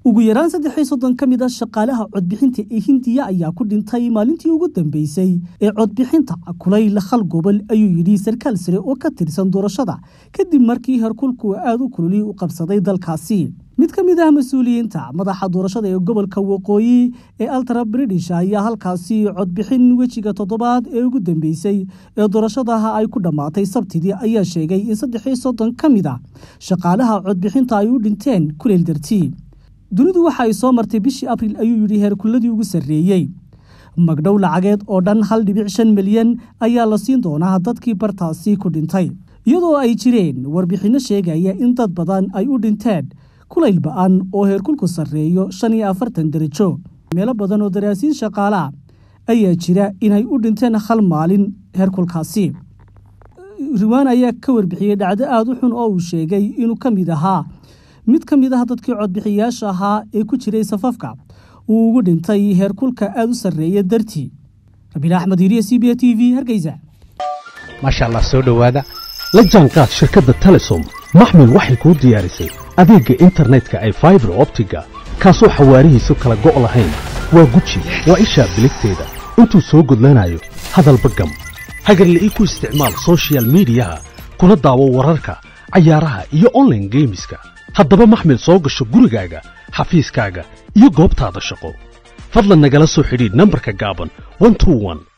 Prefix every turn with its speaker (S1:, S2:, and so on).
S1: ugu yaraan saddex iyo soddon ka mid a shaqaalaha codbixinta ee hindiya ayaa ku dhintay maalintii ugu dambeysay ee codbixinta kulayl hal gobol ayuu yidhi sarkaal sare oo ka tirsan doorashada kadib markii herkulku aada u kululi u qabsaday dalkaasi mid ka mid ah mas-uuliyiinta madaxa doorashada ee gobolka waqooyi ee altara british ayaa halkaasi codbixin wejiga toddobaad ee ugu dambeysay ee doorashadaha ay ku dhammaatay sabtidii ayaa sheegay in saddex iyo soddon ka mid a shaqaalaha codbixinta ay u dhinteen kuleyl dartii dunidu waxa ay soo martay bishii abril ayuu yidhi heerkulladii ugu sarreeyey magdhow lacageed oo dhan hal dhibic shan milyan ayaa la siin doonaa dadkii bartaasi ku dhintay iyadoo ay jireen warbixinno sheegaya in dad badan ay u dhinteen kulayl ba-an oo heerkulku sarreeyo shan iyo afartan darajo meelo badan oo daraasiin shaqaalaa ayaa jira inay u dhinteen hal maalin heerkulkaasi riwaan ayaa ka warbixiyey dhacdo aada u xun oo uu sheegay inuu ka mid ahaa mid ka mid ah dadkii codbixiyayaasha ahaa ee ku jiray safafka uu ugu dhintay heerkulka aada u sarreeya dartii rabiil axmed hiriye c b a t v hargeysa
S2: maasha allah soo dhowaada la jaanqaad shirkadda telesom maxmil waxay kuu diyaarisay adeegga internetka ay faibar optiga kaasoo xawaarihiisu kala go' lahayn waa guji waa ishaa biligteeda intuu soo gudlanayo hadalba gam hagarle ii ku isticmaal sochial midiyaha kuna daawo wararka cayaaraha iyo onlaine geemiska haddaba maxmil soo gasho gurigaaga xafiiskaaga iyo goobtaada shaqo fadlan nagala soo xidhiidh nambarka gaaban